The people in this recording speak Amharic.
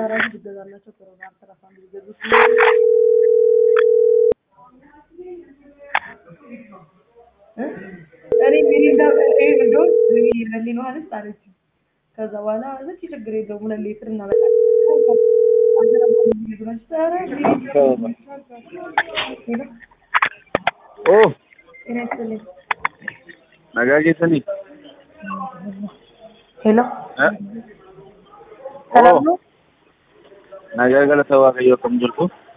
ራሱ ቢገዛላቸው ጥሩ ነው። አልተረፋም ቢገዙት እ? እኔ ሚሪንዳ ይሄ እንደውም ለሊን ውሃ ልስጥ አለችኝ። ከዛ በኋላ እዚህ ችግር የለውም ሁለት ሊትር እናመጣለን። አልተረፋም ቢገዙላቸው ኧረ ሄሎ ಓ ጤና ይስጥልኝ። ನಗಾಗಿ ಸನಿ ሄሎ እ? ሰላም ነው? ನಗಾಗಲ ಸವಾಗಯ್ಯೋ ಕಮ್ ಜರ್ಕು